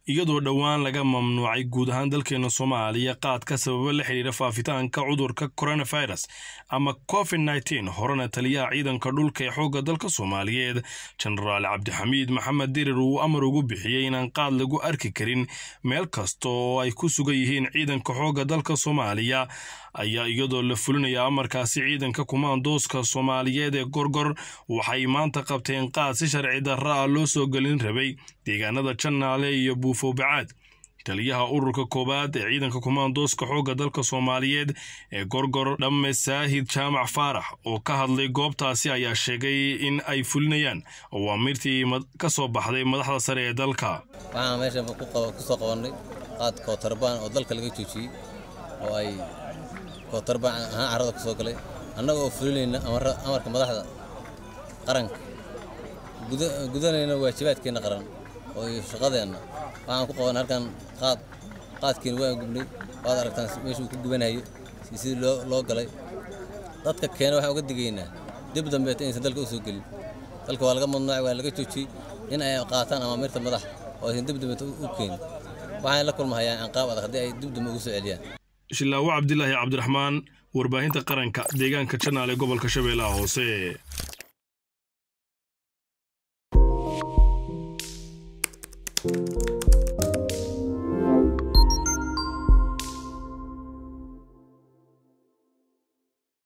iyadoo dhowaan laga mamnuucay guud ahaan dalkeena soomaaliya qaadka sababo la xidhiira faafitaanka cudurka coronavirus ama covid nteen horena taliyaha ciidanka dhulka ee xoogga dalka soomaaliyeed jenaraal cabdixamiid maxamed dirir uu amar ugu bixiyey inaan qaad lagu arki karin meel kasta oo ay ku sugan yihiin ciidanka xoogga dalka soomaaliya ayaa iyadoo la fulinaya amarkaasi ciidanka kumaandooska soomaaliyeed ee gorgor waxay maanta qabteen qaad si sharci darra ah loo soo gelin rabay deegaanada jannaale iyo buufo bacaad taliyaha ururka koowaad ee ciidanka kumaandooska xoogga dalka soomaaliyeed ee gorgor dhamme saahid jaamac faarax oo ka hadlay goobtaasi ayaa sheegay in ay fulinayaan awaamirtii ka soo baxday madaxda sare ee dalka waxaan meesha ku soo qabannay qaad kootarban oo dalka laga joojiyey oo ay kootarban ahaan carrada ku soo galay annaga oo fulinayna amarka madaxda qaranka gudanayna waajibaadkeenna qaran oo shaqadeenna waxaan ku qaban halkan qaad qaadkiina waan gubnay waad aragtaan meeshuu ku gubanayo sidii loo galay dadka keena waxaan uga digaynaa dib dambeeta inaysan dalka u soo gelin dalka waa laga mamnuucay waa laga joojiyey in ay qaataan amaamirta madaxa oo aysan dib dambeeta u keenin waxaan la kulmahayaan anqaab adag haddii ay dib dambe ugu soo celiyaan shilaawo cabdilaahi cabdiraxmaan warbaahinta qaranka deegaanka janaal ee gobolka shabeellaha hoose